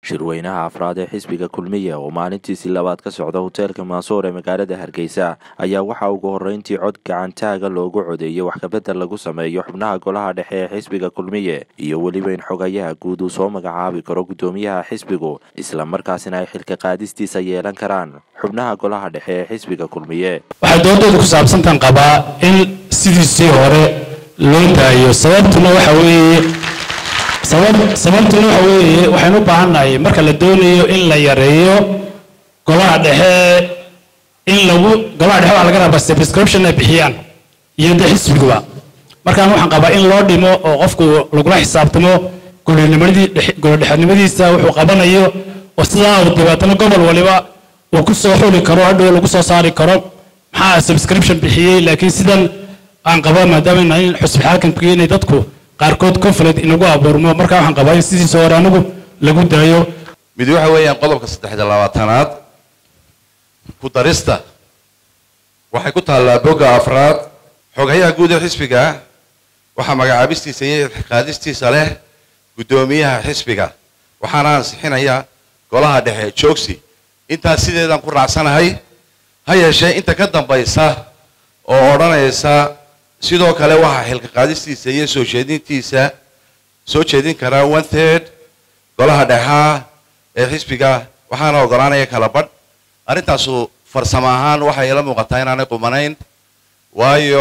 shirweynaha afraad ee xisbiga kulmiye oo maalintiisii labaad ka socda hoteelka maasoor ee magaalada hargeysa ayaa waxaa ugu horreyntii cod gacantaaga loogu codeeyey wax kabedel lagu sameeyo xubnaha golaha dhexe ee xisbiga kulmiye iyo weliba in xogayaha guud uu soo magacaabi karo guddoomiyaha xisbigu isla markaasina ay xilka qaadistiisa yeelan karaan xubnaha golaha dhexe ee xisbiga kulmiye waxay doodooda ku saabsantan qabaa in sidiisii hore loo daayo sababtuna waxa weeye sababtuna waxa weeye waxaynu u baahannahay marka la doonayo in la yareeyo golaha dhexe in lagu golaha dhexe waxaa laga rabaa subscription ay bixiyaan iyo de xisbiguba markaan waxaan qabaa in loo dhimo oo qofku lagula xisaabtamo golodhexenimadiisa wuxuu qabanayo oo sidaa uu dabeetana gobol waliba uu ku soo xuli karo hadhow lagu soo saari karo maxaa subscription bixiyey laakiin sidan aan qabaa maadaama nahay xusbi xaakamkii inay dadku qaarkood conflict inagu abuurmo marka waxaan qabaa in sidiisa hore anigu lagu daayo mid waxa weeyaan qodobka saddexda labaatanaad ku darista waxay ku taallaa bogga afraad xogayaha guud ee xisbiga waxaa magacaabistiisa iyo qaadistiisa leh guddoomiyaha xisbiga waxaana ansixinaya golaha dhexe joogsi intaas sideedaan ku raacsanahay ha yeeshee inta ka dambaysa oo odhanaysa sidoo kale waxaa xilka qaadistiisa iyo soo jeedintiisa soo jeedin karaa one third golaha dhexaa ee xisbiga waxaana ogolaanaya kala badh arrintaasu farsamo ahaan waxay ila muuqataa inaanay qumanayn waayo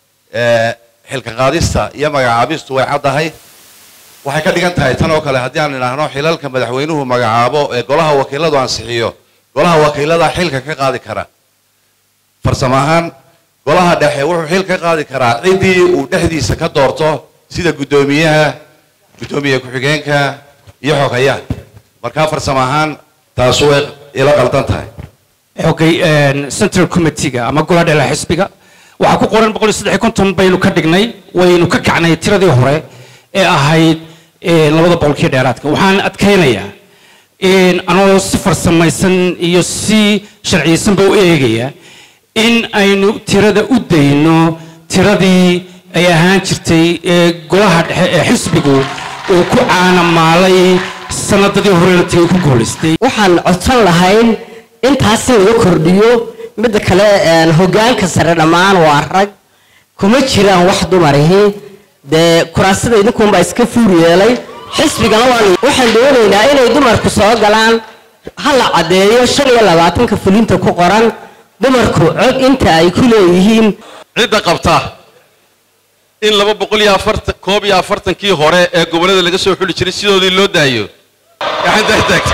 xilka qaadista iyo magacaabistu way caddahay waxay ka dhigan tahay tan oo kale haddii aan idhaahno xilalka madaxweynuhu magacaabo ee golaha wakiiladu ansixiyo golaha wakiilada xilka ka qaadi kara farsamo ahaan golaha dhexe wuxuu xil ka qaadi karaa ciddii uu dhexdiisa ka doorto sida guddoomiyaha guddoomiye ku-xigeenka iyo xogayaha markaa farsamo ahaan taasu way ila qaldan tahay xogay central committeega ama golaha dhexe xisbiga waxaa ku qoran boqol iyo saddex iyo konton baynu ka dhignay waynu ka kacnay tiradii hore ee ahayd labada boqolkii dheeraadka waxaan adkaynayaa anoo si farsamaysan iyo si sharciyeysanba u eegaya in aynu tirada u dayno tiradii ay ahaan jirtay ee golaha dhexe ee xisbigu uu ku caanamaalay sanadadii horena tagay ku guulaystay waxaan codsan lahayn intaasi laga kordhiyo midda kale hogaanka sare dhammaan waa rag kuma jiraan wax dumarihi dee kuraasida idinkuunbaa iska fuur yeelay xisbigana waxaan doonaynaa inay dumarku soo galaan ha la caddeeyo shan iyo labaatanka fulinta ku qoran dumarku cod inta ay ku leeyihiin cidda qabta in laba boqol iyo afartan koob iyo afartankii hore ee gobollada laga soo xuli jiray sidoodii loo daayo gacantaa taagta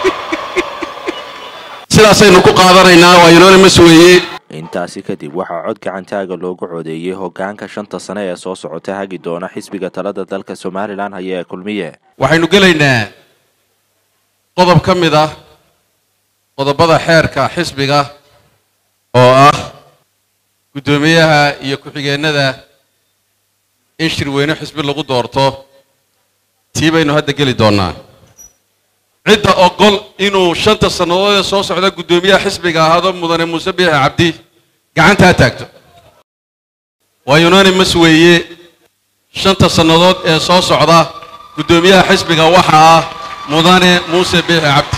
sidaasaynu ku qaadanaynaa waa unanimous weeye intaasi kadib waxaa cod gacantaaga loogu codeeyey hoggaanka shanta sane ee soo socota hagi doona xisbiga talada dalka somalilan haya ee kulmiye waxaynu gelaynaa qodob ka mid ah qodobada xeerka xisbiga oo ah guddoomiyaha iyo ku-xigeennada in shirweyne xisbi lagu doorto tii baynu hadda geli doonnaa cidda ogol inuu shanta sannadood ee soo socda guddoomiyaha xisbiga ahaado mudane muuse biixi cabdi gacantaa taagto waa unanimous weeye shanta sannadood ee soo socda guddoomiyaha xisbiga waxa ah mudane muuse biixi cabdi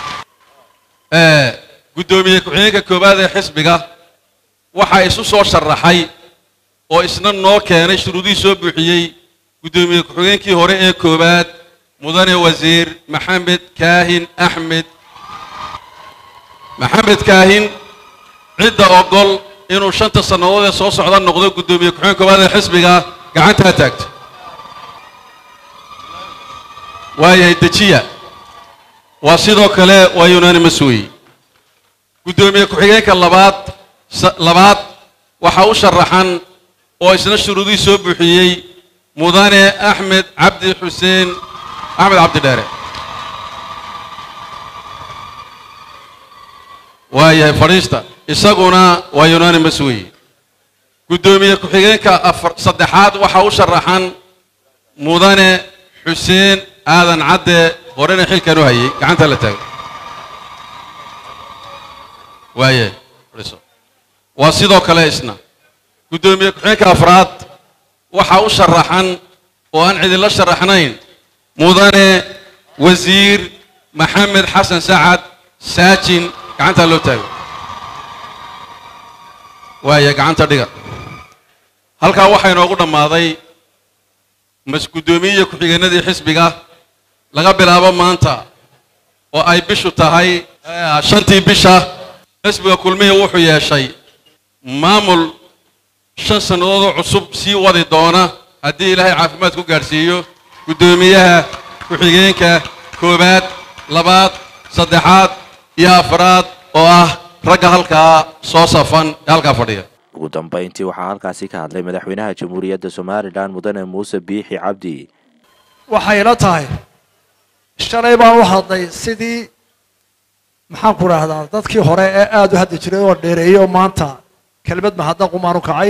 guddoomiye ku-xigeenka koowaad ee xisbiga waxaa isu soo sharaxay oo isna noo keenay shuruudihii soo buuxiyey guddoomiye ku-xigeenkii hore ee koowaad mudane wasiir maxamed kaahin axmed maxamed kaahin cidda ogol inuu shanta sannadood ee soo socda noqdo guddoomiye ku-xigeen koowaad ee xisbiga gacantaa taagto waayahay dejiya waa sidoo kale waa unanimous wey guddoomiye ku-xigeenka labaad labaad waxaa u sharaxan oo isna shuruudihii soo buuxiyey mudane axmed cabdi xuseen axmed cabdi dheere waayahay fadhiista isaguna waa unanimous wey guddoomiye ku-xigeenka afar saddexaad waxaa u sharaxan mudane xuseen aadan cadde horena xilkan u hayay gacanta la taago waayahay fadhiiso waa sidoo kale isna guddoomiye ku-xigeenka afraad waxaa u sharaxan oo aan cidinla sharaxnayn mudane wasiir maxamed xasan sacad saajin gacantaa loo taago waaya gacanta dhiga halkaa waxaa inoogu dhammaaday mas-guddoomiyiya ku-xigeenadii xisbiga laga bilaabo maanta oo ay bishu tahay shantii bisha xisbiga kulmihii wuxuu yeeshay maamul shan sannadoodoo cusub sii wadi doona haddii ilaahay caafimaad ku gaadhsiiyo guddoomiyaha ku-xigeenka koowaad labaad saddexaad iyo afraad oo ah ragga halkaa soo safan ee halkaa fadhiya ugu dambayntii waxaa halkaasi ka hadlay madaxweynaha jamhuuriyadda somalilan mudane muuse biixi cabdi waxay la tahay shalay baan u hadlay sidii maxaan ku rahdaa dadkii hore ee aada u hadli jiray oo dheereeyey oo maanta kelmad mahadnaq umaan u kacay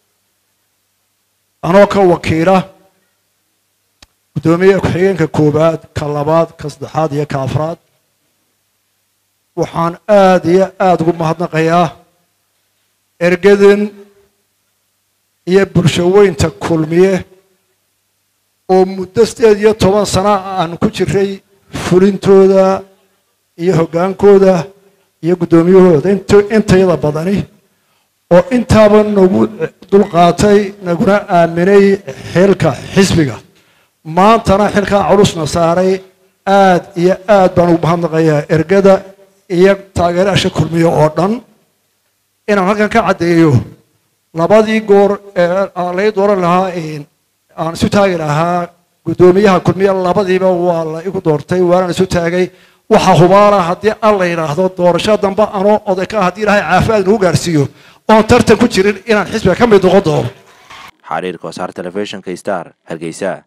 anoo ka wakiila guddoomiye ku-xigeenka koowaad ka labaad ka saddexaad iyo ka afraad waxaan aada iyo aada ugu mahadnaqayaa ergadan iyo bulshaweynta kulmiye oo muddo sideed iyo toban sana aan ku jiray fulintooda iyo hoggaankooda iyo guddoomiyahooda intayada badani oo intaaba nagu dulqaatay naguna aaminay xilka xisbiga maantana xilkaa culusna saaray aad iyo aad baan ugu mahadnaqayaa ergada iyo taageeraasha kulmiye oo dhan inaan halkan ka caddeeyo labadii goor ee aan lay dooran lahaa aan isu taagi lahaa guddoomiyaha kulmiye labadiiba waa la igu doortay waanaan isu taagay waxaa hubaala haddii an la yidhaahdo doorasho dambe anoo oday ka haddii ilaahay caafimaad nagu gaarsiiyo oon tartan ku jirin inaan xisbiga ka mid noqon doono xariirka wasaar telefishinka star hargeysa